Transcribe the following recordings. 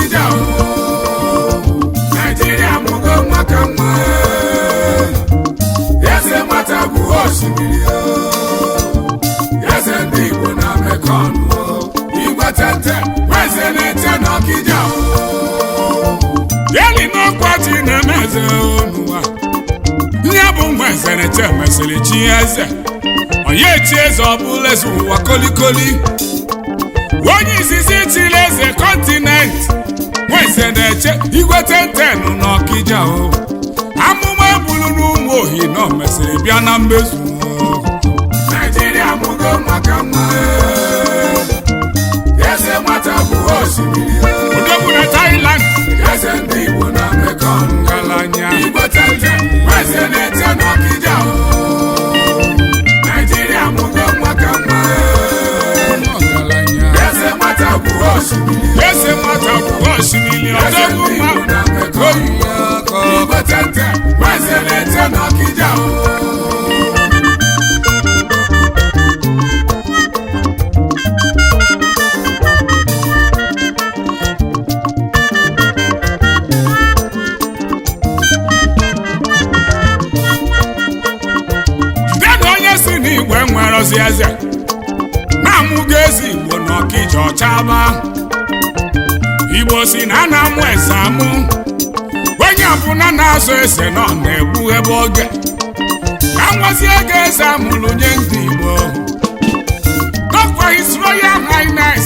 n'ọkịja o naijiria mụgo nwa ka nwa eze nwata bụ osimiri o eze ndị igbo na mekọn o igwe tete eze na-ete n'ọkịja o yeli n'ọkwa ji na-eme eze n'ụwa ihe bụ nwa eze na-eche mesịrị chi eze onye chi eze ọ bụla eze ụwa kolikoli onye izizi chiri eze kọntinent nwa eze na-eche igwe tentenụ n'ọkịja o amụma ebulu n'ụmụ ohi nọ mesịrị bịa na mmezu o. naijiria mụgo nwa ka nwa eze nwata bụ osimiri o odogwu na Thailand eze ndị igbo na mekọn ngalanya igwe tete eze na-ete n'ọkịja o naijiria mụgo nwa ka nwa ọgaranya eze nwata bụ osimiri eze nwata bụ osimiri eze odogwu ndị ma igbo na mekọn igwe tete eze na-ete n'ọkịja o jidena onye si n'igwe nwere ozi eze na-amụgo ezi igbo n'ọkịja ọchaba igbo si na a na-amụ eze amụ onye ọbụla na-azụ eze nọ na-egbu ebe oge ka nwazi ego eze amụrụ nye ndị igbo Dr. His Royal Highness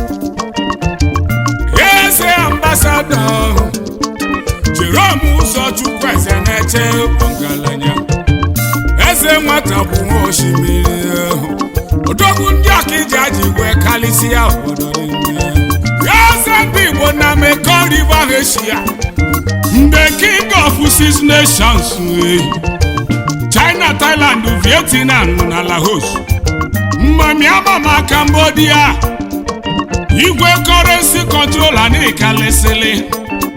eze ambassador Jerome Ụzọchukwu eze na-eche ọgaranya eze nwata bụ nwa osimiri ahụ odogwu ndị ọkịja ji wee kalịsịa obodo niile eze ndị igbo na Mekong River Asia mgbe king of six nations wee China Thailand Vietnam na Laos mmamiama ma Cambodia igwe currency controller na ịkalịsịlị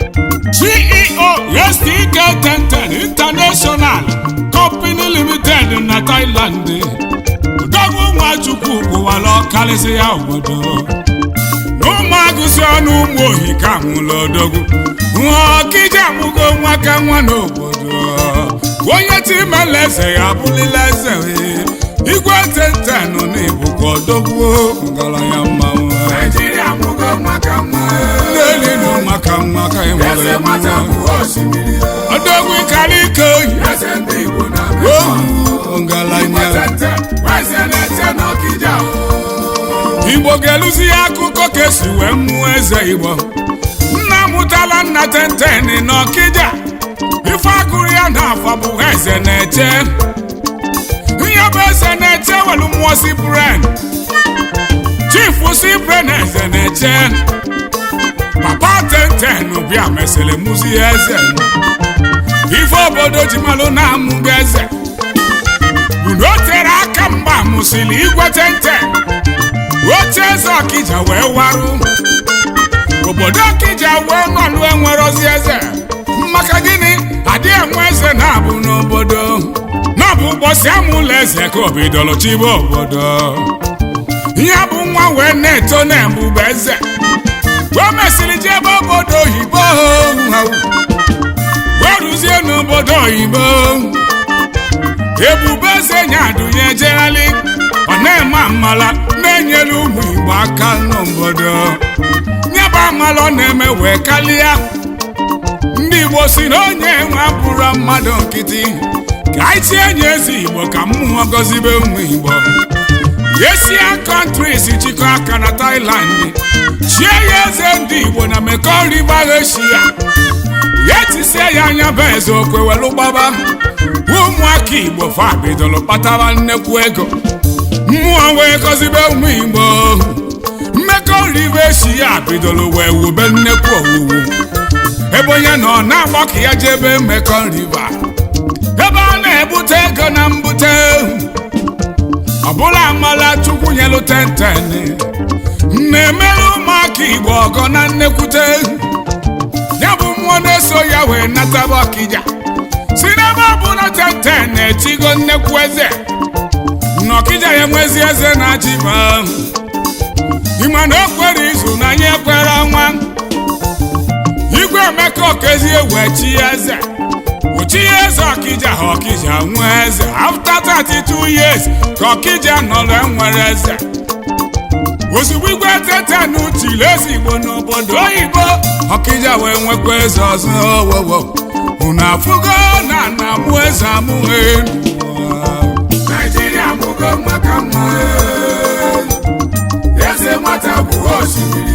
CEO STK Tenten International Company Limited na Thailand Odogwu Nwachukwu kwụwara ọkalịsị ya obodo n'ụmụagụsị ọnụ ụmụ ohi ka nwụrụ odogwu ọkịja amụgo nwa ka nwa n'obodo onye timela eze ya abụlila eze wee. igwe tentenụ na ibukwa odogwu ngaranya mmanwụ naijiria mụgo nwa ka nwa n'eli na nwa ka nwa ka ị nwere eze nwata mmanwụ bụ osimiri o odogwu ịkarịka oyi eze ndị igbo na mekọn ohu ngaranya tete eze na-ete n'ọkịja o igbo ga-eluzi ya akụkọ ka esi wee mụọ eze igbo nna mụtala nna tenteni n'ọkịja ife agụrụ ya n'afọ bụ eze na-eche ihe bụ eze na-eche welu mmụọ si bren chifu si bren eze na-eche papa tenten bịa mesịrị mụzi eze ife obodo ji malụ na-amụgo eze bụ na o tere aka mgba mụsịrị igwe tenten oche eze ọkịja wee warụ obodo ọkịja wee nọlụ enwere ozi eze maka gịnị adị enwe eze na-abụ n'obodo n'ọbụ ụbọchị amụlụ eze ka obidoro chibe obodo ihe bụ nwa wee na-eto na-ebube eze o mesịrị jebe obodo oyibo wee ruzie n'obodo oyibo ebube eze nyadụnye jegharị ọ na-eme amala na-enyere ụmụ igbo aka n'obodo nyebe amala ọ na-eme wee kalịa ndị igbo si na onye nwe bụrụ mmadụ nkịtị ka anyị tie nye eze igbo ka mmụọ gọzibe ụmụ igbo yesia kọntris chịkọ aka na Thailand chie ya eze ndị igbo na Mekong River Asia ya tisie ya anya bụ eze okwe welu gbaba ụmụaka igbo fa bidoro kpatara nnekwu ego mmụọ wee gọzibe ụmụ igbo Mekong River Asia bidoro wee wube nnekwu owuwu ebe onye nọ na-agbakọ ya jebe Mekong River ebe a na-ebute ego na mbute ọbụla amala chukwu nyelu tenteni na-emere ụmụaka igbo ọgọ na nnekwute ya bụ mmụọ na-eso ya wee nataba ọkịja si n'ebe ọbụla tenten na-etigo nnekwu eze n'ọkịja ya nwezi eze na-achị ma ịma na o kwere izu na anyị ekwere ọnwa igwe emeka okezie wee chi eze uchi eze ọkija ha ọkija nwee eze after 32 years ka ọkija nọrọ enwere eze ozugbo igwe tete n'utili eze igbo n'obodo oyibo ọkija wee nwekwa eze ọzọ owowo unu afụgo na na mụ eze amụghị naijiria mụgo maka mma eze nwata bụ osimiri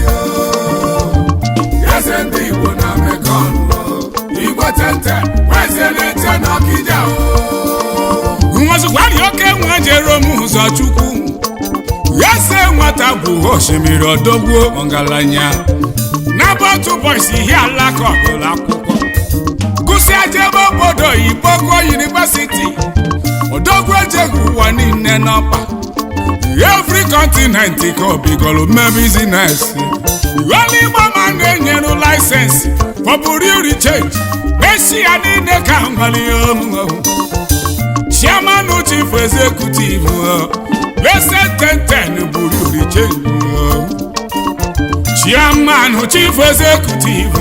eze ndị igbo na mekọn igwe tente eze na-eche n'ọkịja nwazụkwari oke nwa jere m ụzọ chukwu eze nwata bụ osimiri odogbuo ọgaranya n'ebe otu bọisi ihe alaka ọgụlụ akwụkwọ gụsị ajebe obodo oyibo gụọ yunivesiti odogwu ejeghi ụwa niile n'ọkpa every continent ka o bigoro mee bizines onye igbo ma na-enyeru laịsensị for burial change eshia niile ka nwere ihe omume chairman chief executive ese tenten burial change chairman chief executive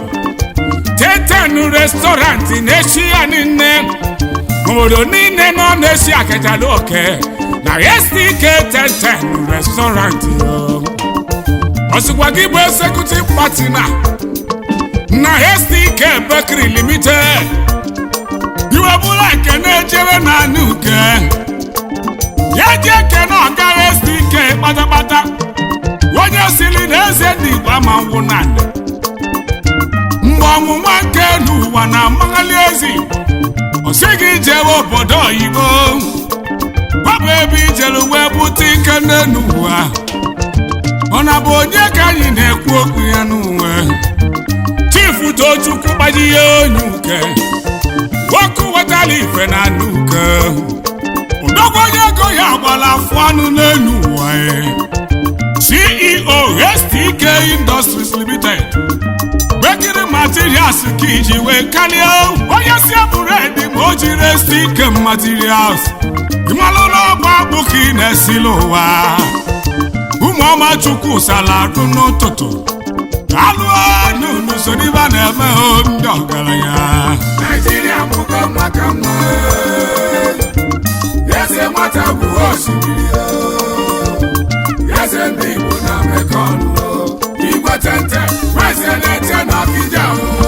teten restaurant n'eshia niile obodo niile nọ na-esi akacha n'oke na stk tenten restaurant ọsịkwa gị bụ executive partner na stk bakery limited iwe bụla nke na-ejere na anụ uke ya ji ekene ọga stk kpatakpata onye siri na eze ndị igbo ama ngwụ na nde mgbe ọnwụnwa nke n'ụwa na amaghali ezi ọ sị gị jewe obodo oyibo gbabụ ebe ijere wee bute ike n'elu ụwa ọ na bụ onye ka anyị na-ekwu okwu ya n'uwe chifu tochukwu gbaji ya onye uke nwoke wetara ife na anụ uke ụdọgwa onye ego ya gbara afọ anụ n'elu ụwa ceo stk industries limited bekiri materials ka iji wee karịa onye si bụredi ma o jiri stk materials ịmalụla ọgba akpụ ka ị na-esila ụwa ụmụọma chukwu salarụ n'ụtụtụ alụọ n'unu so n'ibe a na-eme ndị ọgaranya naijiria mụgo maka mma eze nwata bụ osimiri eze ndị igbo na mekọn igwe tente eze na-eche n'ọkịja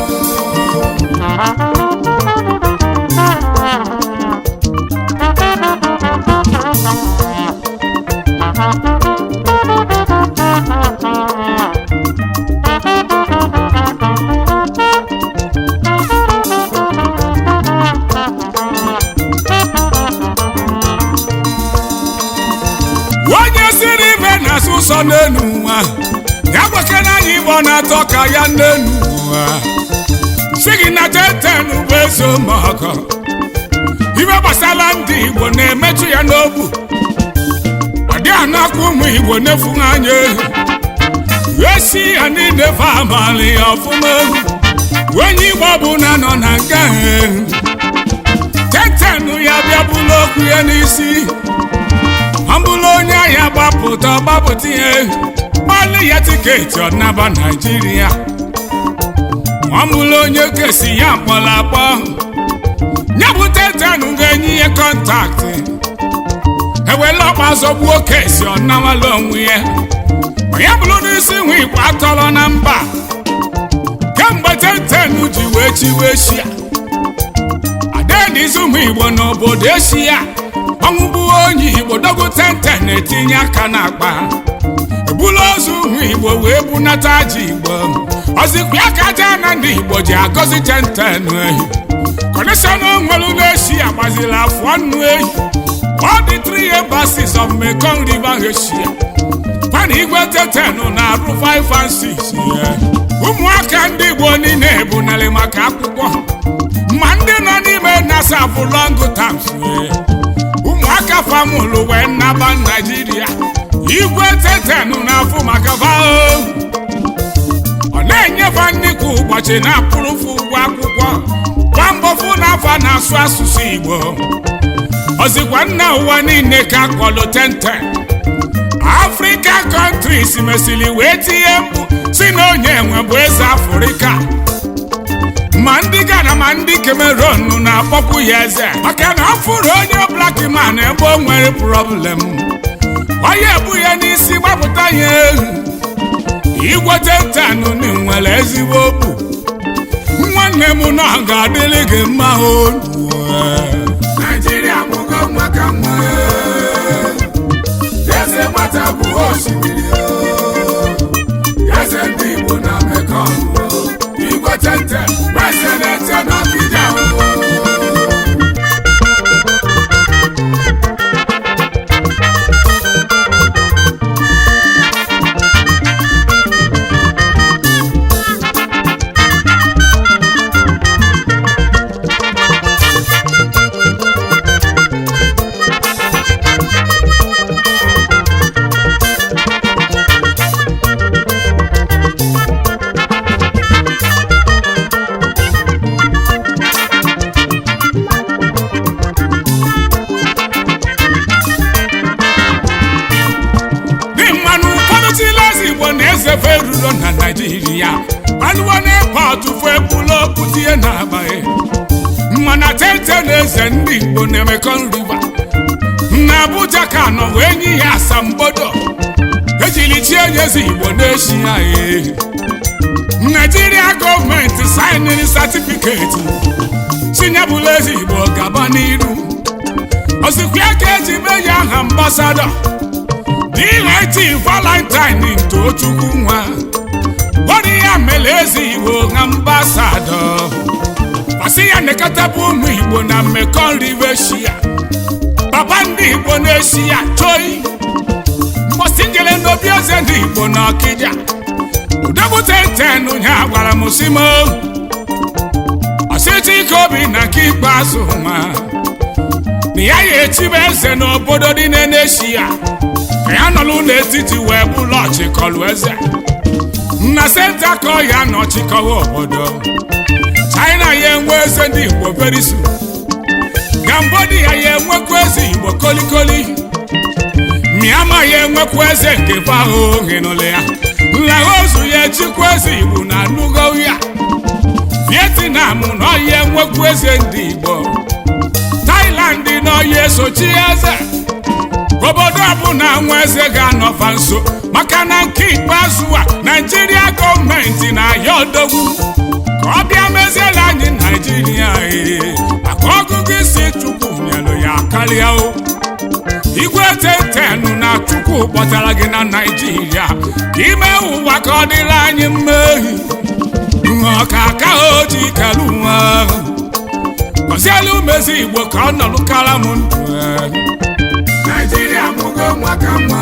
onye siri ibe na-asụ ụsọ n'elu ụwa ya gbakere anyị igbo na-atọ ka ya n'elu ụwa si gị na teten bụ eze ụmụọkọ ibe gbasara ndị igbo na-emetụ ya n'obu ọ dị anakwa ụmụ igbo n'efu anya esi ya niile fe abalị ya ọfụma onye igbo bụ na nọ na nga teten ya bịa bụrụ okwu ya n'isi ọ bụrụ onye ahịa gbapụta gbapụta ihe gbalị ya tiketi ọnaba naijiria ọ bụrụ onye kesi ya kpọrọ akpọ ya bụ tetanu ga-enye ihe kọntaktị ewela ọkpa zọgbuo kesi ọnawala onwe ya ma ya bụrụ n'isi nwe igbo atọrọ na mba kemgbe tetenu ji wee chiwe shia adenizu ụmụ igbo n'obodo eshia ọnwụ bụ onye igbo dogo tenten na-etinye aka n'akpa ebula ozu ụmụ igbo wee bunata ji igbo ọzikwa aka aja na ndị igbo ji agọzi tenten ehi kọneshọn nwere na-eshi agbaziri afọ nnu ehi ọ dị three embassies of Mekong River Asia pana igwe tetenu na-arụ 5 and 6 ụmụaka ndị igbo niile ebunarị maka akwụkwọ ma ndị nọ n'ime nasa bụ long terms ụmụaka famụlụ wee naba naijiria igwe tetenu na-afụ maka vao ọ na-enyefe nnukwu ụbọchị na-akwụrụfụ ụgwọ akwụkwọ kwa mbọfụ n'afọ na-asụ asụsụ igbo ọzikwa nna ụwa niile ka akpọlụ tenten african countries mesịrị wee tinye mkpu si na onye nwe bụ eze afrịka ma ndị Ghana ma ndị Cameroon na-akpọkwu ya eze maka na ọ fụrụ onye black man ebe o nwere problem onye ebu ya n'isi gbapụta ya ehu igwete ntanụ na nwere ezigbo okwu nwanne m na ọ ga-adịrị gị mma olu Naijiria mụgo nwa ka nwa eze nwata bụ osimiri eze ndị Igbo na Mekong igwe tente eze na-ete n'Ọkịja dị mmanụ ụfọdụ chilezi Igbo na-ezefe erulo na Naịjirịa alụwo na-ekpọtụ fụ ekwula okwu tie na-agbaghị mana tete na eze ndị Igbo na Mekong River na Abuja ka nọ wee nye ya asambodo ejiri chie nyezi Igbo na-eshi anyị Naijiria gọọmenti sainiri satifiketi chinyebụla eze Igbo gaba n'iru osikwa ka eji mee ya aha ambasadọ DLT Valentine Tochukwu nwa bọrọ ya mere eze Igbo na ambasadọ kwasị ya nekọtabụ ụmụ Igbo na Mekong River Shia papa ndị Igbo na-eshi ya choi mgbọsị jere n'obi eze ndị Igbo na Ọkịja udebute ten ya gwara m si m ọsịtị ike obi na nke ikpeazụ nwa na ya ya etibe eze n'obodo dị n'eneshi ya ka ya nọrọ n'etiti wee bụlụ ọchịkọlụ eze na senta ka ọ ya nọchikọwa obodo China ya enwe eze ndị Igbo very soon Cambodia ya enwekwa eze Igbo kolikoli Myanmar ya enwekwa eze nke fahụ hinụlụ ya Laosu ya echikwa eze Igbo na nugo ya Vietnam na ọya enwekwa eze ndị Igbo Thailand na ọya esochi eze obodo ọbụla nwa eze ga-anọfa nso maka na nke ikpeazụ a naijiria gọọmenti na-ayọ odogwu ka ọ bịa meziela anyị naijiria ee maka ọgụgụ isi chukwu nyelụ ya karịa o igwe tetenu na chukwu kpọtara gị na naijiria ka ime ụwa ka ọ dịrị anyị mma ehi ọka aka o ji kelu nwa gọzielu mezi igbo ka ọ nọlụkara m ndụ ee. Naijiria mụgo nwa ka nwa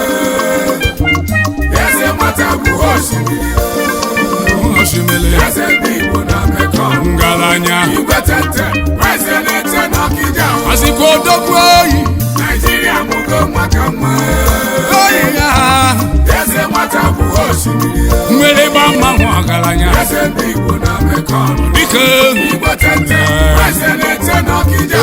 eze nwata bụ osimiri osimiri eze ndị Igbo na Mekong ngaranya igwe tente eze na-ete n'Ọkịja azịkwa odogwu oyi Naijiria mụgo nwa ka nwa oyi ya eze nwata bụ osimiri mmiri gba mmanwụ ọgaranya eze ndị Igbo na Mekong dike igwe tente eze na-ete n'Ọkịja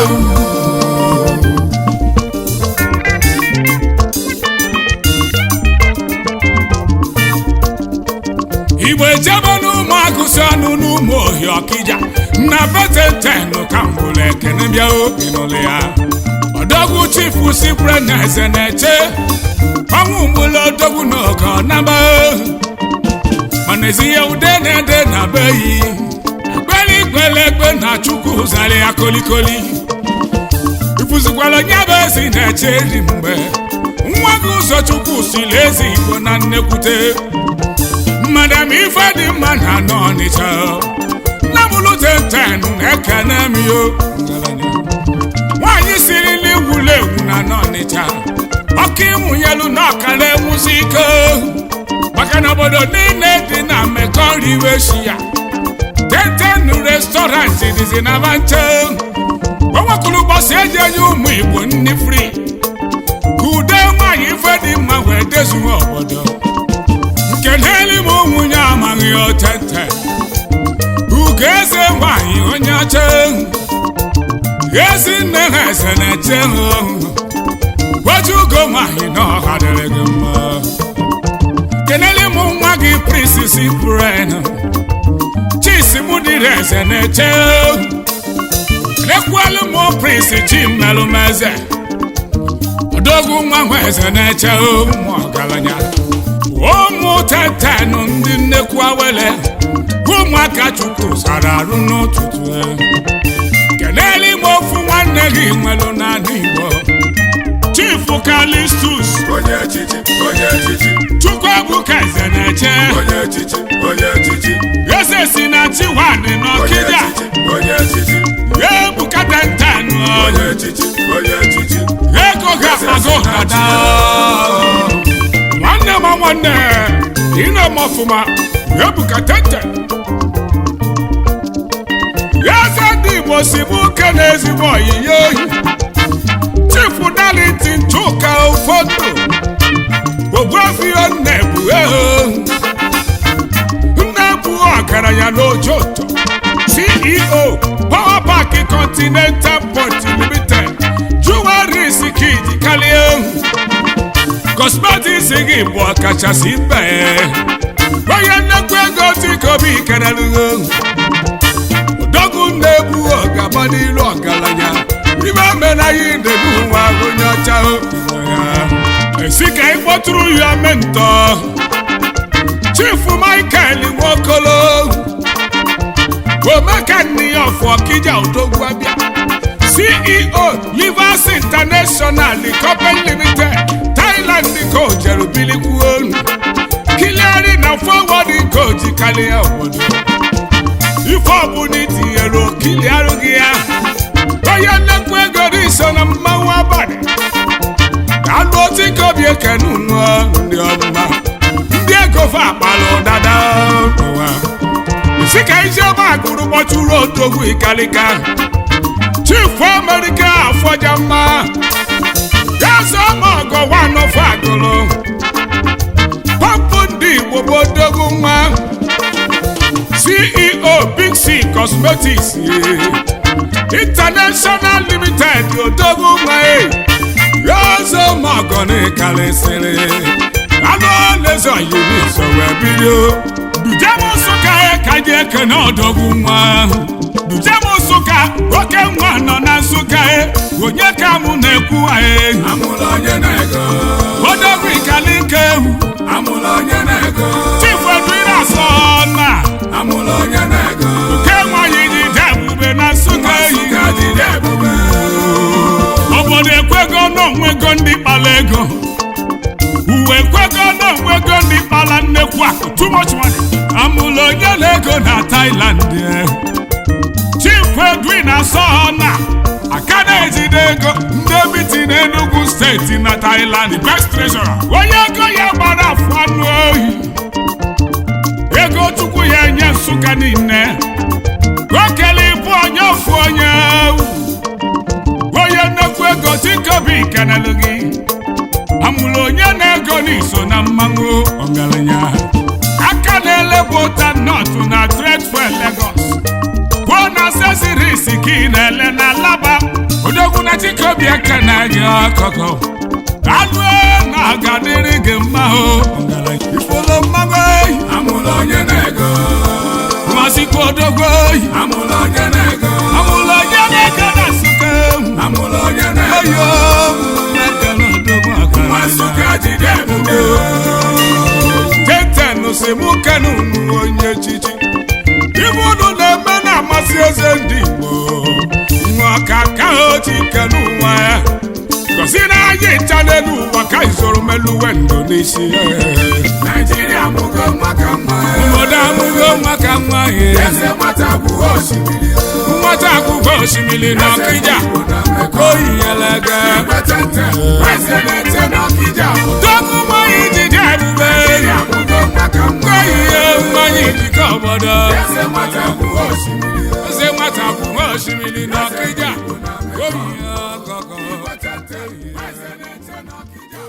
igbo ejebe n'ụmụ agụsị ọnụ n'ụmụ ohi ọkịja na betetenu ka mbụlụ ekene bịa obi n'ụlọ ya odogwu chifu sikwure na eze na-eche ọnwụ mgbụlụ odogwu n'oge ọnaba mana ezi ya ude na-ede na beyi ekpere ikpele ekpe na chukwu zara ya kolikoli ifuzikwala onye bụ ezi na-eche eri mgbe nwa gị ụzọ chukwu siri ezi igbo na nnekwute madam ife dị mma na anọ ọnịcha nna m luteten na-ekene m yo nwaanyị siri n'iwulu ewu na anọ ọnịcha ọkụ ịmụnyelu na ọkara enwusi ike maka na obodo niile dị na Mekong River Shia teten restọrantị dịzi na banche onwekwuru ụbọchị eji enye ụmụ igbo nri fri ka ude nwaanyị ife dị mma wee dezuo obodo keneli m nwunye amaghị otete ugo eze nwanyị onye ọcha ezi nne ha eze na-eche ha gwaji ugo nwanyị na ọha dịrị gị mma keneli m nwa gị prinsis bren chisimudiri eze na-eche ekwelu m prinsi chimelụmeze odogwu nwa nwa eze na-eche ụmụ ọgaranya ụmụ tetenụ ndị nnekwu awele ụmụaka chukwu zara arụ n'ụtụtụ kenelu ime ofu nwanne gị nwelụ n'ala igbo chifu kalistus onye echichi onye echichi chukwuebuka eze na-eche onye echichi onye echichi eze si na chiwadị onye n'ọkịja echichi onye echichi ebuka tentenụ onye echichi onye echichi ego ga-akpago dada nwanne ma nwanne ị na-eme ọfụma ebuka tenten eze ndị igbo si bụ uke na ezigbo oyiyi oyi chifu dalitin chuka ụfọdụ ogbuefio nnebu eho nnebu ọgaranya n'ojoto ceo power park continental port limited jewelries kid kalie cosmetics gị bụ ọkachasị mbe onye nnekwu ego tikobi kenelugo odogwu na-ebu ọgaba n'ilu ọgaranya ibe menaghị ndebu nwa onye ọcha ya esi ka ị kpọtụrụ ya mentọ chifu michael nwokolo omeka nne ya ọfọ kija odogwu abịa ceo livers international company limited thailand ka o jere bilikwuo kiliari na forward ka o ji karịa obodo ife ọbụla itinyere okili arụghị ya onye nnekwu ego dị so na mmanwụ abalị alụ otu ka obi ekene unu ndị ọmụma ndị ego fa akpala ụdada ụwa si ka ijeọma gụrụ gbọtụrụ odogwu ikalika chifu amerika afọja mma gaza ọma ọgọ wanọfọ agụrụ pọmpụ ndị igbo bụ odogwu nwa ceo big c cosmetics international limited odogwu nwa gaza ọma ọgọ na ịkalịsịrị anụ oleze oyiri so wee bido dujem nsụka ka ji ekene ọdọgwu nwa dujem nsụka oke nwa nọ na nsụka onye ka mụ na-ekwu anyị amụla onye na-ego odogwu ikalike ewu amụla onye na-ego chifu edwina asọ na amụla onye na-ego oke nwanyị ji de ebube na nsụka eyi Nsụka jide ebube obodo ekwego n'onwego ndị kpara ego uwe ekwego n'onwego ndị kpara nnekwu akụ too much money amụla onye na-ego na Thailand eh. chief edwin asọna aka na-ejide ego ndị biti n'Enugu steeti na Thailand best treasurer onye ego ya gbara afọ anụ ohi ego chukwu ya enye nsụka niile okele ịbụ onye ofu onye onye nnekwu ego tikobi kenelu gị amụrụ onye na-ego n'iso na mmanwụ ọgaranya aka na-elebu ụta nọtụ na trade fair Lagos kwuo na accessories ka ị na-ele na laba odogwu na tikobi aka na gị ọkọkọ anụ na ga-adịrị gị mma o ọgaranya ifolo mmanwụ ehi amụla onye na-ego masikwa odogwu ehi amụla onye na-ego amụrụ onye na-ego na nsụka ehu amụla onye na-ego ayo aka na odogwu nwa ọgaranya Nsụka jide ebube teten si mụ kenu unu onye echichi ibe unu na-eme na-amasị eze ndị Igbo nwa ka ka o ji kenu ụwa ya gosi na anyị ncha n'elu ụwa ka izoro meluwe ndụ n'isi Naijiria mụgo nwa ka nwa obodo amụgo nwa ka nwa ya eze nwata bụ osimiri nwata akwụkwọ osimiri na ọkịja oyi yelege Ipetente, eze na-ete n'Ọkịja bụ dogu mmanya ijiji ebube Naijiria mụgo nwa ka nwa oyi ihe mmanya ijike obodo eze nwata bụ osimiri eze nwata bụ nwa osimiri na ọkịja oyi ọkọkọ Ipetente, eze na-ete n'Ọkịja